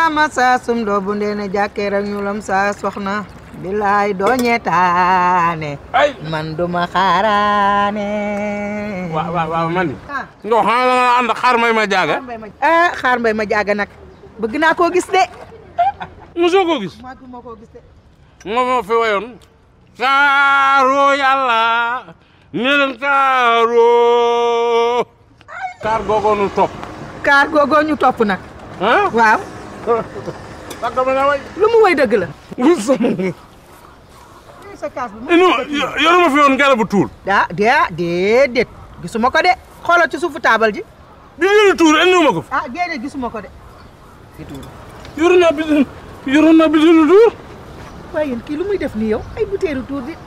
sama saa sum doo bu ndeene jàkkee rek ñuulam saa soxna bilaay doo ñeetaane ay man duma xaaraane waaw waaw waaw man ah nga xam nga ànd xaar may ma jaaga xaar mbay ma ah xaar mbay ma jaaga nag bëgg naa koo gis de mosoo ko gis maa moo koo gis de moom moo fi wayoon kaaro yàlla ne leen kaaro kaar googoo nu topp kaar googoo ñu topp nag ah waaw parce que ma nga way lu mu woy dëgg la non sa kaas bi yoruma fi woon garabu tuul daa dee déedéet gisuma ko de xoolal ci suufu taabal ji bi ñu tuur indiwuma ko fi ah déedéet gisuma ko de yoru naa bi yoru naa bi tuur waaye yéen kii lu muy def nii yow ay butéelu tuur di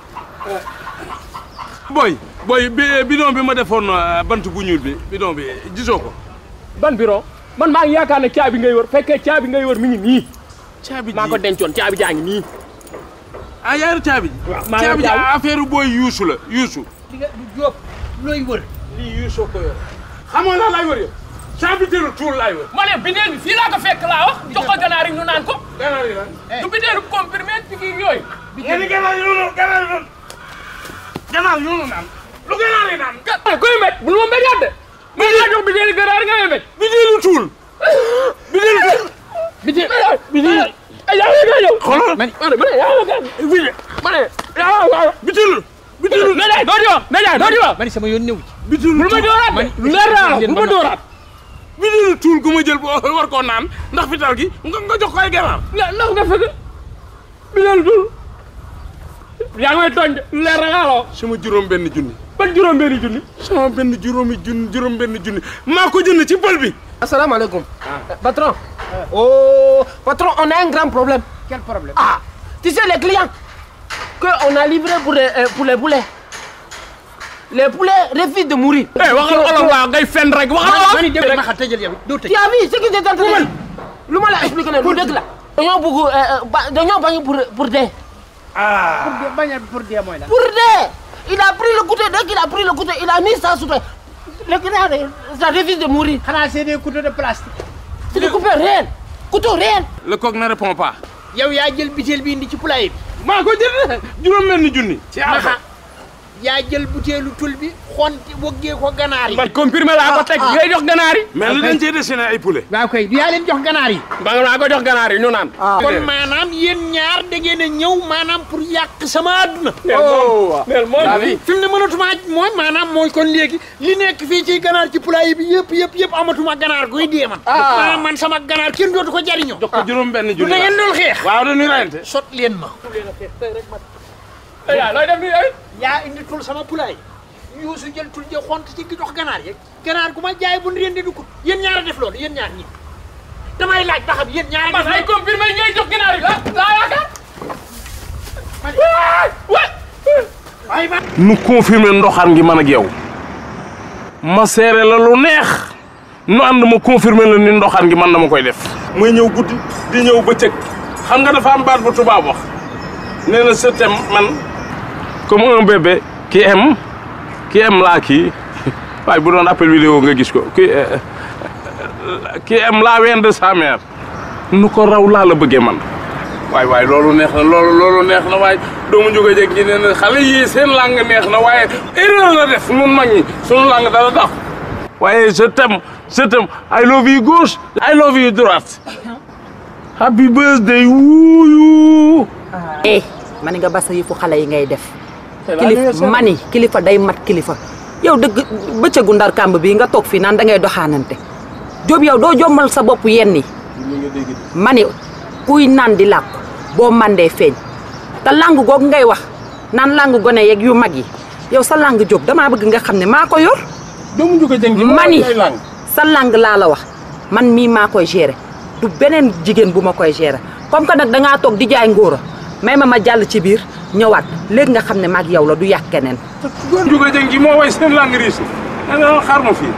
boy boy bi bidon bi ma defoon euh, bant bu ñuul bi bidon bi gisoo ko ban bureau man maa ngi yaakaar ne caabi ngay wër fekkee caabi ngay wër mi ngi nii caabi ji maa ko dencoon caabi jaa ngi nii ah yaaru caabi ji waaw maa ngi caabi ji caabi. affaire booy yuusu la yuusu di nga du jóob looy wër lii yuusoo ko yor xamoo laa laay wër yow caabi teelu tuul laay wër ma ne bideel bi fii laa ko fekk laa wax jox ko ganaar yi ñu naan ko ganaar yi lan du bideelu comprimé piqûre yooyu nga ni ganaar yi noonu ganaar yi noonu ganaar yi noonu naan lu ganaar yi naan ah koy mbéj bul ma mbéjaat de ma laa jox bideelu ganaar nga may mbéj bi deelu tuul bi deelu tuul bideel bideel yaa ngi koy yow xoolal ma ne ma ne yaa ngi koy bi ma ne yaa ngi koy bi teelu bi teelu Médaille doo di wax Médaille doo di wax mani sama yoon ñëw ci bi teelu bul ma dooraat de lu leer naa la bul ma dooraat bi deelu tuul gu ma jël boo war koo naan ndax fital gi nga nga jox ko ay ganaar na ndax nga fekk bideelu dul yaa ngi may tooñ de lu leer na nga la wax sama juróom benn junni ban juróom benni junni sama benn juróomi junni juróom benn junni maa ko jënd ci pël bi asalaamaaleykum patron oh patron on a un grand problème quel problème ah tu sais les clients que on a livré pour les euh, pour les poulets les poulets refusent de mourir eh waxal olof laa ngay fen rek waxal olof mani dégg ma xa tëjal yow doo tëj tu as vu ce qui s'est entraîné lu ma la expliqué ne lu dëgg la dañoo bëgg euh, euh, ba- dañoo bañ pour pour dee pour dee bañal pour dee mooy la pour dee il a pris le couteau dès qu'il a pris le couteau il a mis ça sous terre le client ça refuse de mourir xanaa c'est des couteaux de plastique c'est des coupés réels couteau réel le coq ne répond pas yow yaa jël butéel bi indi ci poulailler bi maa ko jënd juróom benn junni ci maxa yaa jël butéelu tul bi xonti woggee ko ganaar yi man comprimé laa ko teg ngay jox ganaar yi mais li dañ cee dessiné ay poulet waaw kay yaa leen jox ganaar yi ba laa ko jox ganaar yi ñu naan kon maanaam yéen ñaar da ngeen a ñëw maanaam pour yàq sama àdduna neel moom fi mu ne mënatuma mooy maanaam mooy kon léegi li nekk fii ci ganaar ci poulailler bi yëpp yëpp yëpp amatuma ganaar guy dee man maanaam man sama ganaar kenn dootu ko jariñoo jox ko juróom benn du junni da ngeen doon xeex waaw dañuy rayante sot leen ma yaa looy def nii ay yaa indi tul sama poulailler yuusu jël tul je xont ci gi jox ganaar yeeg ganaar gu ma jaay bu ndeen di du ko yéen ñaar a def loolu yéen ñaar ñi damay laaj ba xam yéen ñaar a man def ay comprimé ngay jox ganaar yi la laa yaakaar waaye ma nu confirmer ndoxaan gi man ak yow ma seere la lu neex nu ànd ma confirmer la ni ndoxaan gi man dama koy def muy ñëw guddi di ñëw bëccëg xam nga dafa am baat bu tubaab wax nee na je t'aime man comme un bébé qui aime qui aime laa kii waaye bu doon appel vidéo nga gis ko qui qui aime la ween de sa mère nu ko raw laa la bëggee man waay waay loolu neex na loolu loolu neex na waaye doomu jóge jeg ji nee na xale yii seen langue neex na waaye erreur la def nun mag ñi sunu langue dara tax waaye je t'aime je t'aime I love you gauche I love you droite happy birthday wuuyu eh mani nga basa yëfu xale yi ngay def kilifa mani kilifa day mat kilifa yow dëgg bëccëgu ndar kàmb bi nga toog fii naan da ngay doxaanante Jóob yow doo jommal sa bopp yenn yi mani kuy naan di làkk boo mandee feeñ te lang googu ngay wax naan lang gone yeeg yu mag yi yow sa lang Jóob damaa bëgg nga xam ne maa ko yor doomu jóge jeg ji mani ay langue sa lang laa la wax man mii maa koy gérer du beneen jigéen bu ma koy gérer comme que nag dangaa toog di jaay ngóora may ma ma jàll ci biir ñëwaat léegi nga xam ne maag yow la du yàq keneen doomu jóge jeg ji moo way seen langue riche da nga xaar ma fii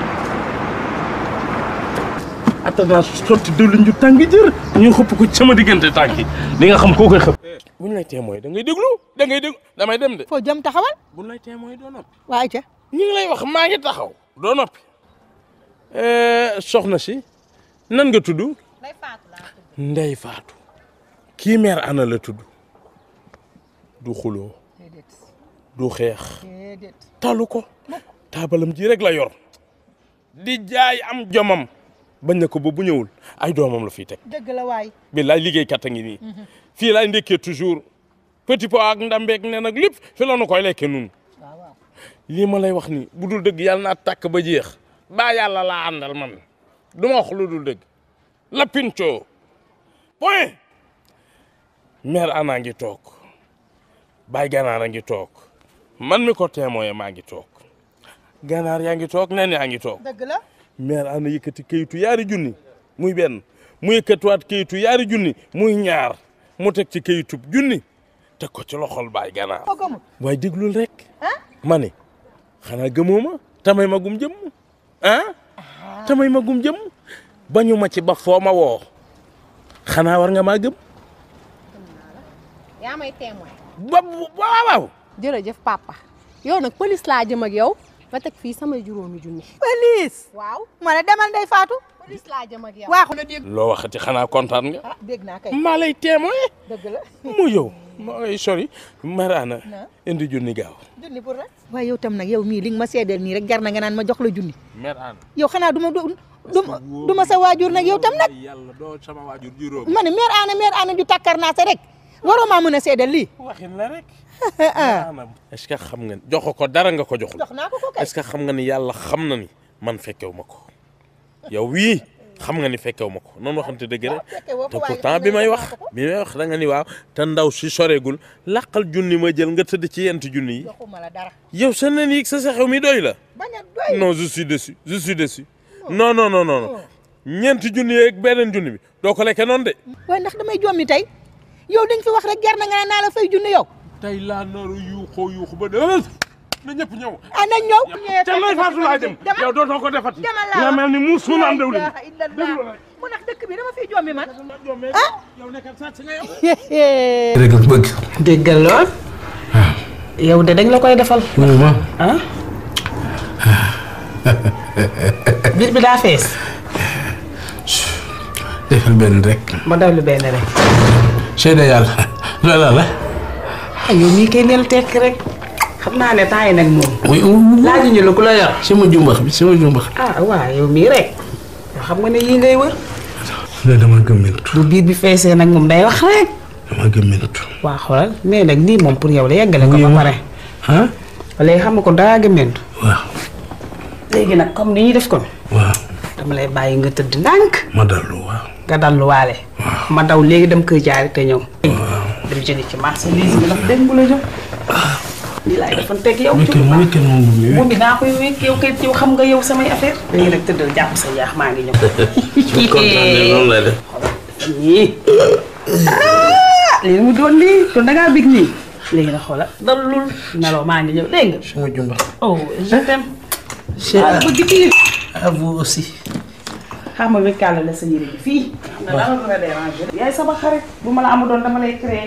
attends sotti diwlin ju tàng jër ñu xëpp ko ci sama diggante tànk yi di nga xam koo koy xëpp bu ñu lay témoin da ngay déglu da ngay déglu damay dem de foo jëm taxawal bu ñu lay témoin doo noppi waaye ca ñu ngi lay wax maa ngi taxaw doo noppi soxna si nan nga tudd Ndey Faatu laa tudd. ndey faatu kii meer ana la tudd du xuloo déedéet du xeex déedéet. talu ko taabalam ji rek la yor di jaay am jomam bañ na ko ba bu ñëwul ay doomam la fiy teg dëgg la waay. billaay liggéeykat a ngi nii fii laay ndekkee toujours petit pot ak ndambeeg ne nag lépp fi la nu koy lekke nun waaw waaw. lii ma lay wax ni bu dul dëgg yàlla naa tàkk ba jeex baa yàlla laa àndal man du ma wax lu dul dëgg la pinco point mère ana ngi toog baay ganaar a ngi toog man mi ko témoin maa ngi toog ganaar yaa ngi toog nen yaa ngi toog dëgg la. mère ana yëkkati kayitu yaari junni muy benn mu yëkkatiwaat kayitu yaari junni muy ñaar mu teg ci kayitub junni teg ko ci loxol baay ganaar ko gëmul. waaye déglul rek ma ne xanaa gëmoo ma tamay ma gum jëm ah tamay ma gum jëm bañu ma ci ba foo ma woo xanaa war nga maa gëm yaa may témoin. ba waaw waaw jërëjëf papa. yow nag police laa jëm ak yow. nga teg fii sama juróomi junni. police waaw. ma ne demal Ndey Faatu police laa jëm ak yow. waaxu loo waxati xanaa kontaan nga ah dégg naa kay. maa lay témoin dëgg la. mu yow maa lay sori maraana indi junni gaaw junni pour rek. waaye yow tam nag yow mii li nga ma seedeel nii rek jar na nga naan ma jox la junni maraana yow xanaa du ma du du ma sa waajur nag yow tam nag yàlla doo sama waajur juróom ma ne mère Anna mère Anna ju takkar naa sa rek waroo maa mën a seedeel lii waxin la rek est-ce que xam nga ni jox ko dara nga ko joxul jox naa ko ko kay est-ce que xam nga ni yàlla xam na ni man fekkew ma ko yow wii xam nga ni fekkew ma ko noonu waxante dëgg rek fekke woo te ko waaye pourtant xam bi nga may ne wax jox naa ko ko. bi may wax da nga ni waaw te ndaw si soreegul laqal junni ma jël nga tëdd ci yent junni yi joxuma la dara yow sa nen yi sa sa xew mi doy la bañ a doy non je suis déçu je suis déçu non non non non non ñeenti junni yeeg beneen junni bi doo ko lekke noonu de waaye ndax damay jommi tey yow dañ fi wax rek jar na nga ne naa la fay junni yow tey laa naru yuuxoo yuuxu ba de na ñëpp ñëw ah nañ ñëw te lay faatu laa jëm yow dootoo ko defati demal laa nga mel ni muus su naan dewlin mu ndax dëkk bi dama fiy jommi man yow nekkal sàcc nga yow rek nga bëgg. déggal lool yow de dañ la koy defal mu ma ah biir bi daa fees defal benn rek. ma dawlu benn rek seede yàlla loola la. ah yow mii kay neel tekk rek xam naa ne temps yi nag moom muy laajuñu la ku la yor sama jumbax bi sama jumbax. ah waaw yow mii rek yow xam nga ne yii ngay wër loolu dama gëmmentu bu biir bi feesee nag moom day wax rek dama gëmmentu. waa xoolal mais nag lii moom pour yow la yeggale ko ba pare ah léegi xam nga ko daa gëmmentu waaw léegi nag comme ni ñuy def ko waaw dama lay bàyyi nga tëdd ndànk ma dallu waaw. nga dalluwaale ma daw léegi dem kër jaari te ñëw dem jëndi ci marchandise bi ndax démb la ñëw lii laay defoon teg yow muy kenn muy kenn moom bu muy moom bi naa koy wékk yow kay yow xam nga yow samay affaire léegi nag tëddal jàpp sa yaax maa ngi ñëw kontaan ne noonu lay def. nii ah lii mu doon lii doon da ngaa bég nii léegi nag xoola dalul nelaw maa ngi ñëw dégg nga sama jumbax. oh je t'aime c'est ah bëgg kii à vous aussi. xam nga wékkaale la sa yére bi fii xam nga dama ko la déranger yaay sama xarit bu ma la amu doon dama lay créer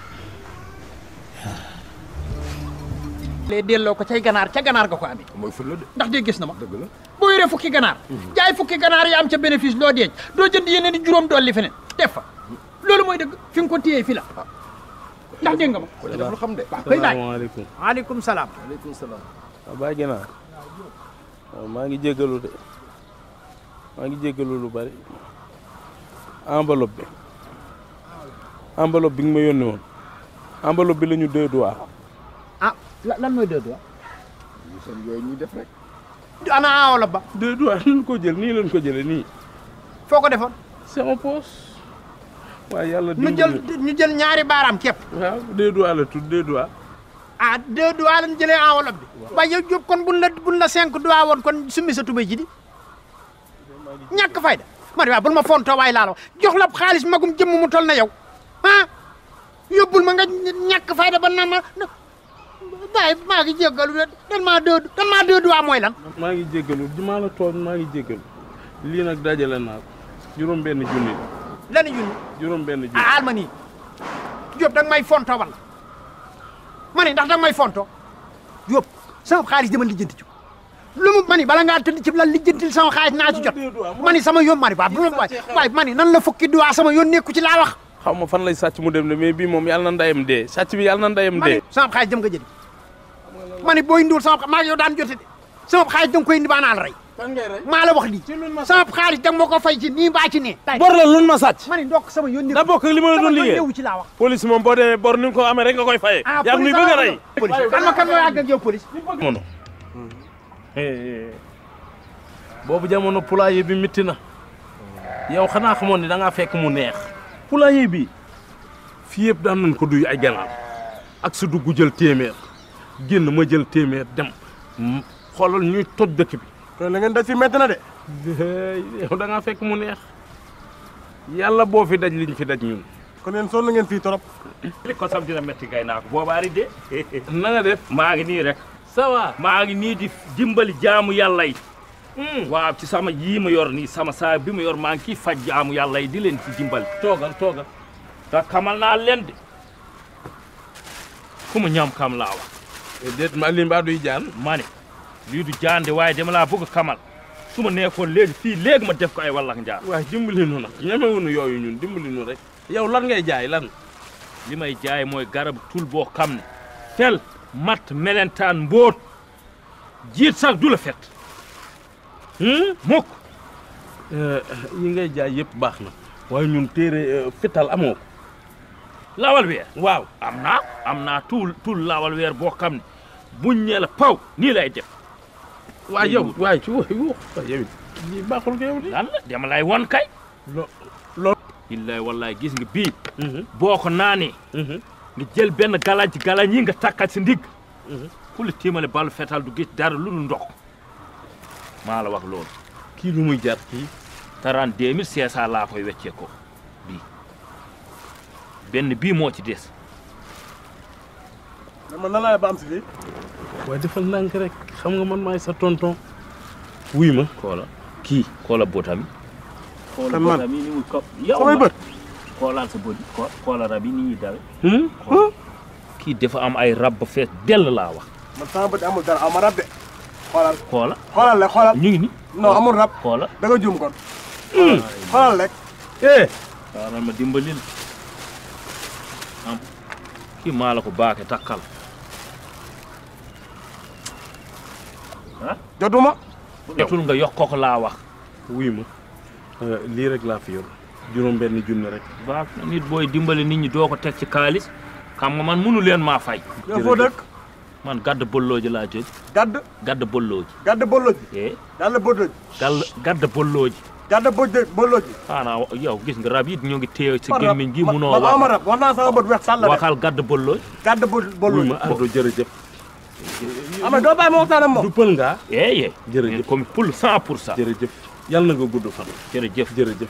lee delloo ko cay ganaar ca ganaar nga ko amee mooy ful la de ndax de gis na ma dëgg la boo yoree fukki ganaar jaay fukki ganaar yi am ca bénéfice loo deej doo jënd yeneen di juróom dolli feneen def fa loolu mooy dëgg fi nga ko téyee fi la ndax dégg nga ma ko def lu xam de waaw koy laaj salaamaaleykum waaleykum salaam aleykum salaam waaw bàyyi ginaar waaw maa ngi jéggalu de maa ngi jéggalu lu bari enveloppe bi enveloppe bi nga ma yónni woon enveloppe bi la ñu deux doigts ah la- lan mooy deux doigts ñu seen yooyu ñuy def rek ana enveloppe ba deux doigts lañ ko jël nii lañ ko jëlee nii foo ko defoon sama poos waaye yàlla ñu dimbali jël ñu jël ñaari baaraam képp waaw deux doigts la tudd deux doigts ah deux doigts lañ jëlee enveloppe bi waaye yow Diop kon buñ la buñ la cinq doigts woon kon summi sa tubéy ji di ñàkk fayda ma ne waaw bul ma fontoo waay laa la wax jox la xaalis magum jëmm mu tol na yow ah yóbbul ma nga ñàkk fayda ba naan ma waaye maa ngi jéggalu de dan maa deux dan maa deux doigts mooy lan maa ngi jéggalu di maa la tooñ maa ngi jéggalu lii nag dajale naa ko juróom benn junni lani junni juróom benn junni ah alma nii Diop danga may fonto wala ma ne ndax danga may fonto Diop sama xaalis dama lijjanti ci lu mu mani bala ngaa tëdd ci lal lijjantil sama xaalis naa ci jot mani sama yoon mani waa bu waay waay mani nan la fukki duwaa sama yoon nekku ci laa wax xaw ma fan lay sàcc mu dem de mais bii moom yàlla na ndayam dee sàcc bi yàlla na ndayam mani dee sama xaalis dem nga jëli mani booy indiwul sama maa yow daan jote de sama xaalis da nga koy indi baa naa la rey maa la wax lii sama xaalis da nga ma ko fay ci nii mbaa ci nee bor la lu ma sàcc mani ndokk sama yoon nekku da bokk ak li ma la sama doon yoon liggéey newu ci laa wax police moom boo demee bor ni nga ko amee rek nga koy fayee ah yaa ngi nuy bëgg a rey police kan ma kan ma yàgg ak yow police jamono boobu jamono poulailler bi métti na yow xanaa xamoon ni da ngaa fekk mu neex poulailler bi fii yëpp daan nañ ko duy ay ganaar ak su dugg jël téeméer génn ma jël téeméer dem m- xoolal ñuy toj dëkk bi kon la ngeen daj fi métti na de. yow da ngaa fekk mu neex yàlla boo fi daj liñ fi daj ñun kon yéen sonn ngeen fii trop. li ko sam dina metti gay naa ko boobaari de na nga def maa ngi nii rek ça va maa ngi nii di dimbali jaamu yàlla yi waaw ci sama yii ma yor nii sama saa bi ma yor maa ngi ciy faj jaamu yàlla yi di leen ci dimbali toogal toogal te xamal naa leen de fu mu ñam kam laa wax déet ma li mbaa duy jaan ma ne lii du jaande waaye dama laa bëgg xamal su ma nekkoon léegi fii léegi ma def ko ay wallax njaan waaye dimbali nu nag ñemewunu yooyu ñun dimbali nu rek yow lan ngay jaay lan li may jaay mooy garab tul boo xam ne fel mat melentaan mbóot jiit sax du la fet mukk yi ngay jaay yëpp baax na waaye ñun téere fital amoo ko lawal weer waaw am naa am naa tuul tuul lawal weer boo xam ne buñ ñee la paw nii lay def waaye yow waaye ci wax wax yow it lii baaxul ko yow di lan la dama lay won kay lo lo billaay wallaay gis nga bii boo ko naanee nga jël benn galañ ci galañ yi nga takkal si ndigg ku la tiimale balu fetal du gis dara lu dul ndox maa la wax loolu kii lu muy jar kii trente deux mille cinq cent laa koy weccee ko bii benn bii moo ci des man nan laa ba am si fii. waaye defal ndànk rek xam nga man maay sa tonton wuy ma xoola kii xoola botami xoola Kan man? botami ni muy ko yow samay ma bët. xoolaal sa bët ko xoola rab yi ni ñuy dawe kii dafa am ay rab ba fees dell laa wax man sama bët amul dara aw ma rab de. xoolal xoola xoolal rek xoolal. ñu ngi ni non amul rab. xoola da nga juum kon. xoolal rek. eh xaaral ma dimbalil am kii maa la ko baake takkal jotuma. jotul nga yokk ko laa wax wuy ma lii rek laa fi yor juróom benn junne rek baax na nit booy dimbali nit ñi doo ko teg ci kaalis xam nga man mënu leen maa fay yow foo dëkk. man gàdd bollooji laa jóg gadd. gàdd bollooji gadd bolloji. eh gadd bolloji. gàll gàdd bollooji gadd bolloji bolloji. xanaa wa- yow gis nga rab yi ñu ngi téye ci man rab gémmiñ gi man munoo man aw ma wax rab wax naa sama bët weex sàll rek. waxal gàdd bollooji gadd bol wuy bolloji. ma Ardo jërëjëf ama doo bàyyi ma waxtaan ak moom. du pël ngaa eh eh Jërëjëf. comme pour cent pour cent jërëjëf yàlla na nga gudd fan jërëjëf jërëjëf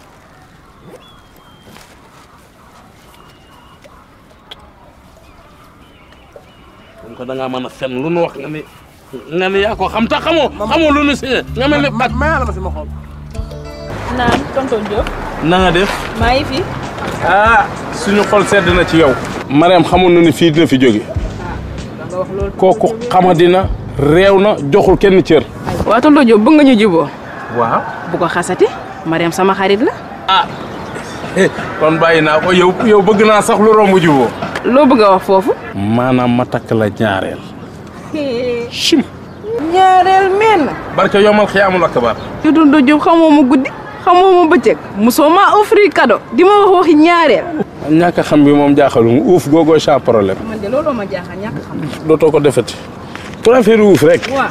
comme que da ngaa mën a fen lu nu wax nga ni nga ni yaa ko xam ta xamoo xamoo lu nu si nga mel ni ma ma yàlla ma si ma xool. naan tonton Diop na nga def maa ngi fi ah suñu xol sedd na ci yow Mariam xamoon na ni fii dina fi jóge kooku xamadina réew na joxul kenn cër waa tonton Diop bëgg nga ñu juboo waaw bu ko xasati Mariam sama xarit la kon bàyyi naa ko yow yow bëgg naa sax lu romb juboo loo bëgg a wax foofu maanaam ma takk la ñaareel chim ñaareel menn barke yomal xiyaamul akbar yu tonton Diop xamoo ma guddi xamoo ma bëccëg mosoo maa offrir cadeau di ma wax waxi ñaareel ñàkk a xam bi moom jaaxalum uuf googoo sans problème man de looloo ma jaaxal ñàkk xam dootoo ko defati pour affaire uuf rek waa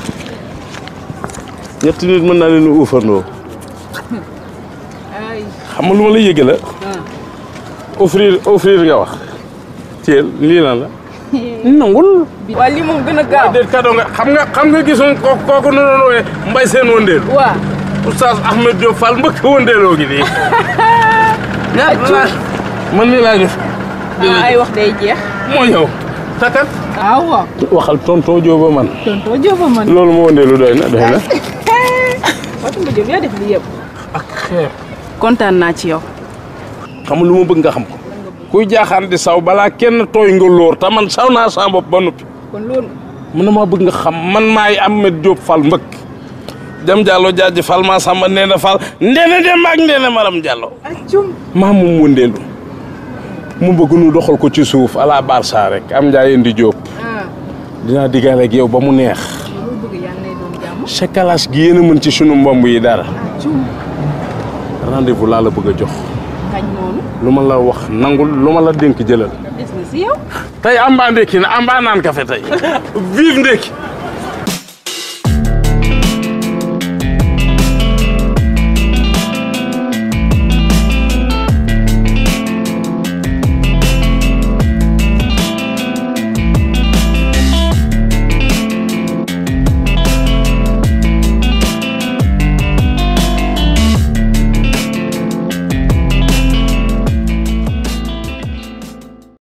ñetti nit mën naa leen uufandoo ay xam nga lu ma la yëge la offrir offrir nga wax teel lii lan la nangul waa lii moom gën a gaaw déet cadeau nga xam nga xam nga gisoon ko kooku nu doon wooye mbay seen wëndeelu waa oustaz Ahmed Diop Fall mbëkk wëndeeloo gi nii man nii laa def ah, ay wax day jeex moo ñëw takat ah waaw waxal tonton Diop man tonton Diop a man loolu ma wëndeelu doy na doy na waa tonton Diop yaa def lii yëpp ak xeer kontaan naa ci yow xam nga lu ma bëgg nga xam ko kuy jaaxaan di saw balaa kenn tooy nga lóor te man saw naa sa bopp ba noppi kon loolu man na maa bëgg nga xam man maay Ahmed Diop Fall mbëkk jam Diallo jaaji Fall maa samba Ndéné Fall Ndéné dem ak Ndéné Maram Diallo maa moom wëndeelu mu bëgg nu doxal ko ci suuf à la Barça rek am njaay indi Diop dinaa diggaale ak yow ba mu neex chakalaas gi yéen a mën ci sunu mbomb yi dara rendez-vous laa la bëgg a jox kañ noonu lu ma la wax nangul lu ma la dénk jëlal des na si yow tey amba ndékki na amba naan kafe tey vive ndékki